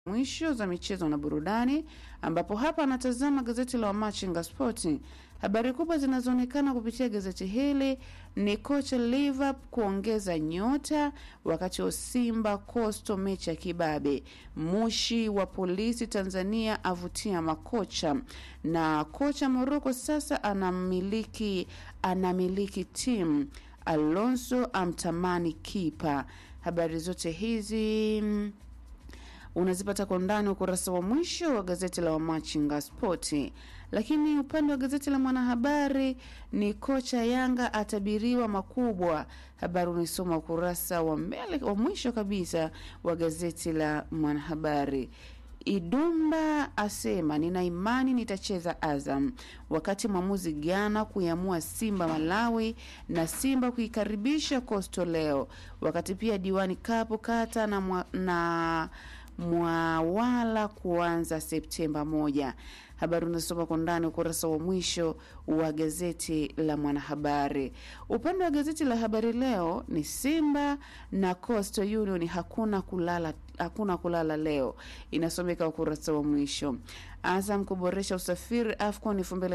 mwisho za michezo na burudani, ambapo hapa anatazama gazeti la Wamachinga Spoti. Habari kubwa zinazoonekana kupitia gazeti hili ni kocha Liverpool kuongeza nyota, wakati wa Simba Coastal mechi ya kibabe. Mushi wa polisi Tanzania avutia makocha, na kocha Morocco sasa anamiliki anamiliki timu. Alonso amtamani kipa. Habari zote hizi mm, unazipata kwa undani ukurasa wa mwisho wa gazeti la Wamachinga Spoti. Lakini upande wa gazeti la Mwanahabari ni kocha Yanga atabiriwa makubwa. Habari unaisoma ukurasa wa mbele wa mwisho kabisa wa gazeti la Mwanahabari. Idumba asema nina imani nitacheza Azam, wakati mwamuzi Ghana kuiamua Simba Malawi na Simba kuikaribisha Coastal leo, wakati pia diwani kapu kata na, mwa, na mwawala kuanza Septemba moja. Habari unasoma kwa ndani ukurasa wa mwisho wa gazeti la Mwanahabari. Upande wa gazeti la Habari Leo ni Simba na Coastal Union hakuna kulala, hakuna kulala leo, inasomeka ukurasa wa mwisho. Azam kuboresha usafiri AFCON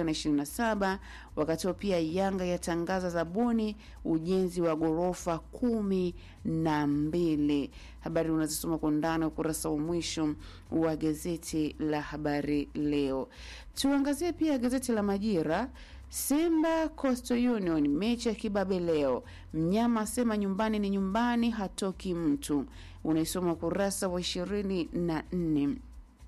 2027 wakati huo pia Yanga yatangaza zabuni ujenzi wa ghorofa kumi na mbili. Habari unazisoma kwa undani ukurasa wa mwisho wa gazeti la Habari Leo. Tuangazie pia gazeti la Majira. Simba Coastal Union mechi ya kibabe leo. Mnyama asema nyumbani ni nyumbani, hatoki mtu. Unaisoma ukurasa wa ishirini na nne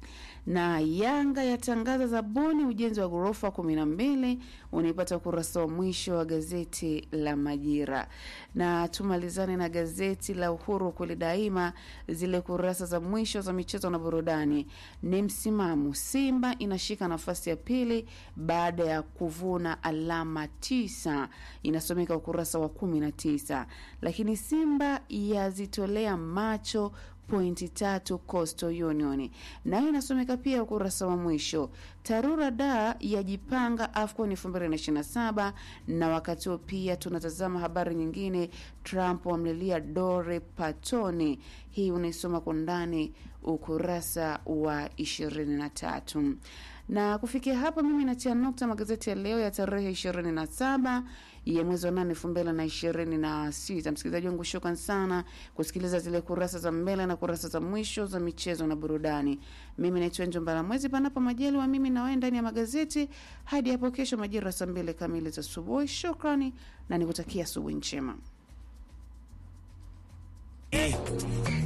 na Yanga yatangaza zabuni ujenzi wa ghorofa kumi na mbili. Unaipata ukurasa wa mwisho wa gazeti la Majira. Na tumalizane na gazeti la Uhuru kweli daima, zile kurasa za mwisho za michezo na burudani ni msimamo. Simba inashika nafasi ya pili baada ya kuvuna alama tisa, inasomeka ukurasa wa kumi na tisa. Lakini Simba yazitolea macho pointi tatu Coastal Union, nayo inasomeka pia ukurasa wa mwisho. Tarura da yajipanga AFCON 2027 na wakati huo pia tunatazama habari nyingine, Trump wamlilia Dore Patoni. Hii unaisoma kwa ndani ukurasa wa 23 na kufikia hapa mimi natia nukta magazeti ya leo ya tarehe 27 ya mwezi wa nane elfu mbili na ishirini na sita. Msikilizaji wangu, shukran sana kusikiliza zile kurasa za mbele na kurasa za mwisho za michezo na burudani. Mimi naitwa Njo Mbaramwezi, panapo majaliwa mimi nawe ndani ya magazeti hadi hapo kesho majira saa mbili kamili za asubuhi. Shukrani na nikutakia asubuhi njema. Eh.